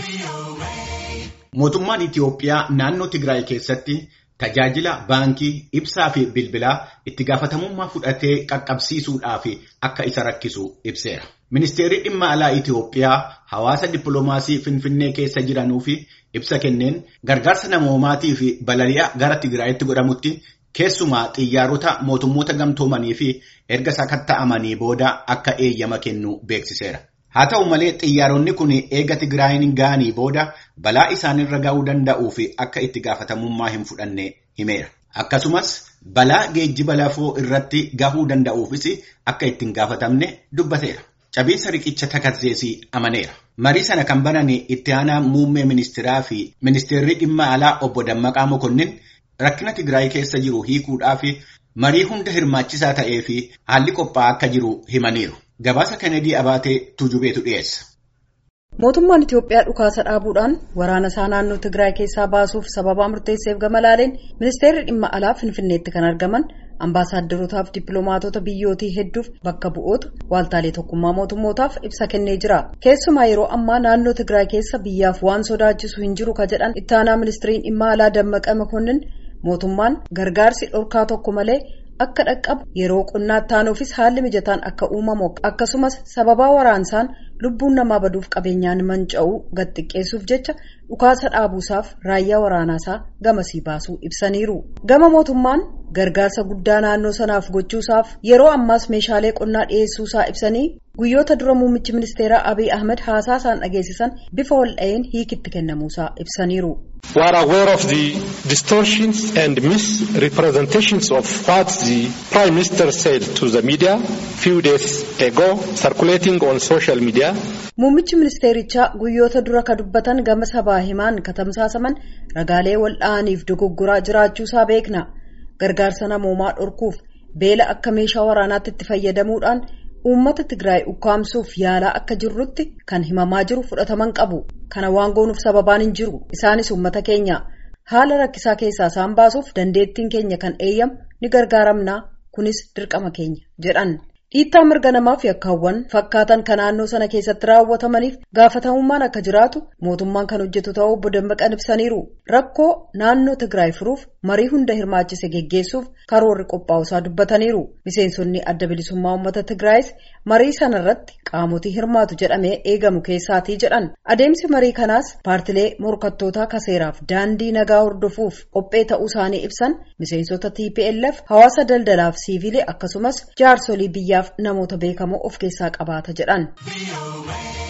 Mootummaan Itiyoophiyaa naannoo Tigraay keessatti tajaajila baankii, ibsaa fi bilbilaa itti gaafatamummaa fudhatee qaqqabsiisuudhaaf akka isa rakkisu ibseera. Ministeerri dhimma alaa Itiyoophiyaa hawaasa dippiloomaasii Finfinnee keessa jiranuu fi ibsa kenneen gargaarsa namoomaatii fi balali'a gara Tigraayitti godhamutti keessumaa xiyyaarota mootummoota gamtoomanii fi erga sakatta'amanii booda akka eeyyama kennu beeksiseera. Haa ta'u malee xiyyaaronni kun eega Tigraayin ga'anii booda balaa isaanirra ga'uu danda'uu fi akka itti gaafatamummaa hin fudhanne himeera. Akkasumas balaa geejjiba lafoo irratti gahuu danda'uufis akka itti hin gaafatamne dubbateera. Cabiinsa riqicha takazzeesii amaneera. Marii sana kan banan itti aanaa muummee ministeeraa fi ministeerri dhimma alaa obbo Dammaqaa Mokonnin rakkina Tigraay keessa jiru hiikuudhaaf marii hunda hirmaachisaa ta'ee fi haalli qophaa'aa akka jiru himaniiru. Gabaasa Kennedy Abaatee Tujubeetu dhiyeessa. Mootummaan Itiyoophiyaa dhukaasa dhaabuudhaan waraana isaa naannoo Tigraay keessaa baasuuf sababaa murteesseef gama laaleen ministeerri dhimma alaa Finfinneetti kan argaman ambaasaadarootaaf dippiloomaatota biyyootii hedduuf bakka bu'oota waaltaalee tokkummaa mootummootaaf ibsa kennee jira. Keessumaa yeroo ammaa naannoo Tigraay keessa biyyaaf waan sodaachisu hin jiru ka jedhan itti aanaa ministeeriin dhimma alaa Dammaqa Makonnin mootummaan gargaarsi dhorkaa tokko malee. akka dhaqqabu yeroo qonnaatti taanuufis haalli mijataan akka uumamu akkasumas sababaa waraansaan lubbuun namaa baduuf qabeenyaan manca'uu gad xiqqeessuuf jecha dhukaasa dhaabuusaaf raayyaa waraanaasaa gamasii baasuu ibsaniiru gama mootummaan gargaarsa guddaa naannoo sanaaf gochuusaaf yeroo ammaas meeshaalee qonnaa dhiyeessuusaa ibsanii guyyoota dura muummichi ministeeraa abiy ahmed haasaa isaan dhageessisan bifa wal'a'een hiikitti kennamuusaa ibsaniiru. We are aware of the distortions and misrepresentations of what the Prime Minister said to the media few days ago circulating on social media. Muummichi ministeerichaa guyyoota dura ka dubbatan gama sabaa himaan katamsaasaman ragaalee wal'aaniif dogoggoraa jiraachuusaa beekna. Gargaarsa namoomaa dhorkuuf beela akka meeshaa waraanaatti itti fayyadamuudhaan uummata Tigraay ukkaamsuuf yaalaa akka jirrutti kan himamaa jiru fudhataman qabu. Kana waan goonuuf sababaan hin jiru. Isaanis uummata keenya. Haala rakkisaa keessaa isaan baasuuf dandeettiin keenya kan eeyyamu ni gargaaramnaa. Kunis dirqama keenya jedhan. Dhiittaa mirga namaa fi yakkaawwan fakkaatan kan naannoo sana keessatti raawwatamaniif gaafatamummaan akka jiraatu mootummaan kan hojjetu ta'uu obbo Dammaqan ibsaniiru. Rakkoo naannoo Tigraay furuuf marii hunda hirmaachise geggeessuuf karoorri qophaa'usaa dubbataniiru. Miseensonni adda bilisummaa uummata Tigraayis marii sana irratti qaamotii hirmaatu jedhamee eegamu keessaatii jedhan. Adeemsi marii kanaas paartilee morkattootaa kaseeraaf daandii nagaa hordofuuf qophee ta'uu isaanii ibsan miseensota TPLF hawaasa daldalaaf siivilee akkasumas jaarsolii biyyaaf namoota beekamoo of keessaa qabaata jedhan.